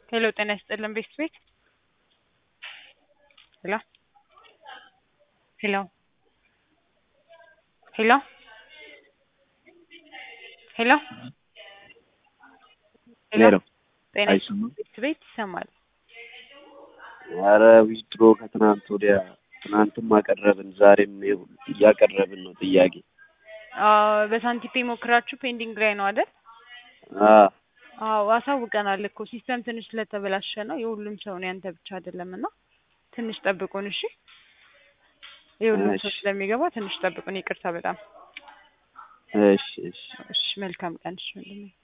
ሄሎ ጤና ይስጥልን ቤት ቤት ሄሎ ሄሎ ሄሎ ሄሎ ሄሎ ሄሎ ጤና አይሰማም? ቤት ቤት ይሰማል። ኧረ ዊዝድሮ ከትናንት ወዲያ ትናንትም አቀረብን ዛሬም ይኸው እያቀረብን ነው ጥያቄ አዎ በሳንቲፔ ሞክራችሁ ፔንዲንግ ላይ ነው አይደል? አ አዎ አሳውቀናል እኮ ሲስተም ትንሽ ስለተበላሸ ነው የሁሉም ሰው ነው ያንተ ብቻ አይደለም እና ትንሽ ጠብቁን እሺ የሁሉም ሰው እሺ። ስለሚገባ ትንሽ ጠብቁን ይቅርታ በጣም እሺ እሺ እሺ መልካም ቀን እሺ ወንድሜ